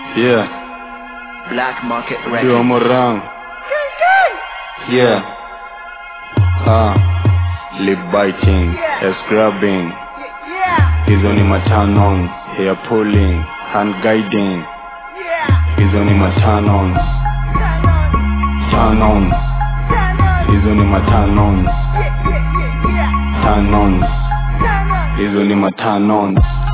Yeah, Black Market do Records. one more round. Yeah. Ah, lip biting, hair scrubbing. Hizo ni matanon, hair pulling, hand guiding. Hizo ni matanon, turn on. Hizo ni matanon, turn on. Hizo ni matanon,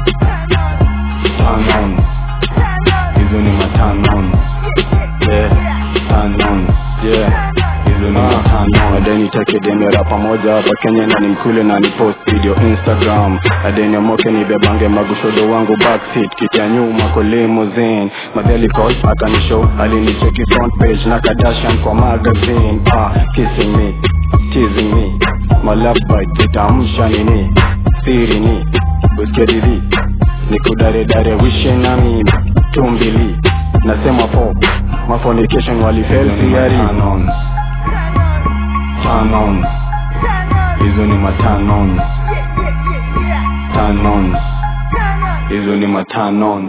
turn on. Hizo ni matanon. Yeah, turn on. Yeah. Hizo ni matano adeni take demera pamoja hapa Kenya na nimkule na ni post video Instagram adeni amoke ni bebange magushodo wangu backseat kiti ya nyuma kwa limousine madheli call akanishow alinicheki front page na Kardashian kwa magazine ah kissing me teasing me my love bite itamsha nini siri ni usikedili nikudaredare wishe na mimi tumbili nasema po mafonication walifelsiari tanon hizo ni matanon tanon hizo ni matanon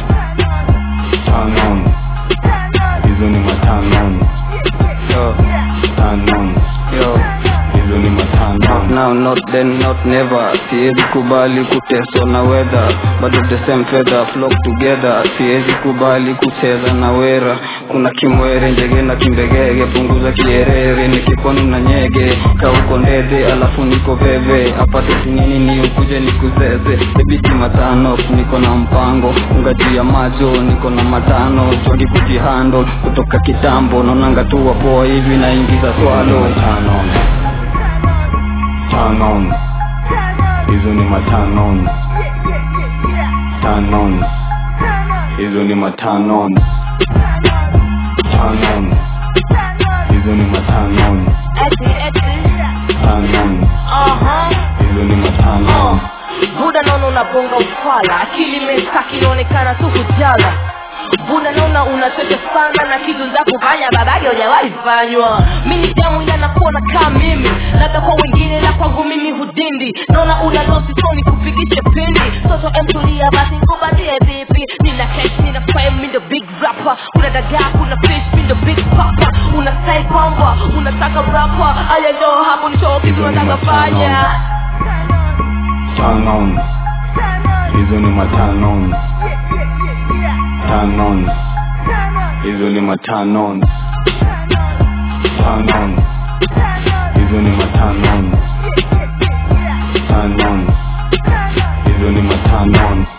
tanon hizo ni matanon Yo, tanon yo. hizo ni matanon Now not then not never siwezi kubali kuteswa na weather bado the same feather flock together siwezi kubali kucheza na wera kuna kimwere njege na kimbegege punguza kierere nikiponu na nyege kauko ndede alafu niko veve apate sinini ni ukuje nikuzeze debiti matano niko na mpango ungaji ya majo niko na matano jodi kujihando kutoka kitambo naonanga tu wapoa hivi naingiza swalo matanon tanon hizo ni matanon tanon hizo ni matanon tanon hizo ni matanon tanon hizo ni matanon buda naona unabonga ufala akili mesaki inaonekana tu kujala buda naona unachocha sana na kitu za kufanya babake hujawahi fanywa mini damu ila nakuona kaa mimi labda kwa wengine na kwangu mimi hudindi naona una losi soni kupigisha pindi toto emtulia basi ngubalie vipi nina cash nina fame mi ndo big rapper kuna dagaa kuna fish mi ndo big papa una sai kwamba unataka rapper aya ndo hapo nisho kitu nataka fanya tanon hizo ni matanon tanon hizo ni matanon tanon hizo ni matanon tanon hizo ni matanon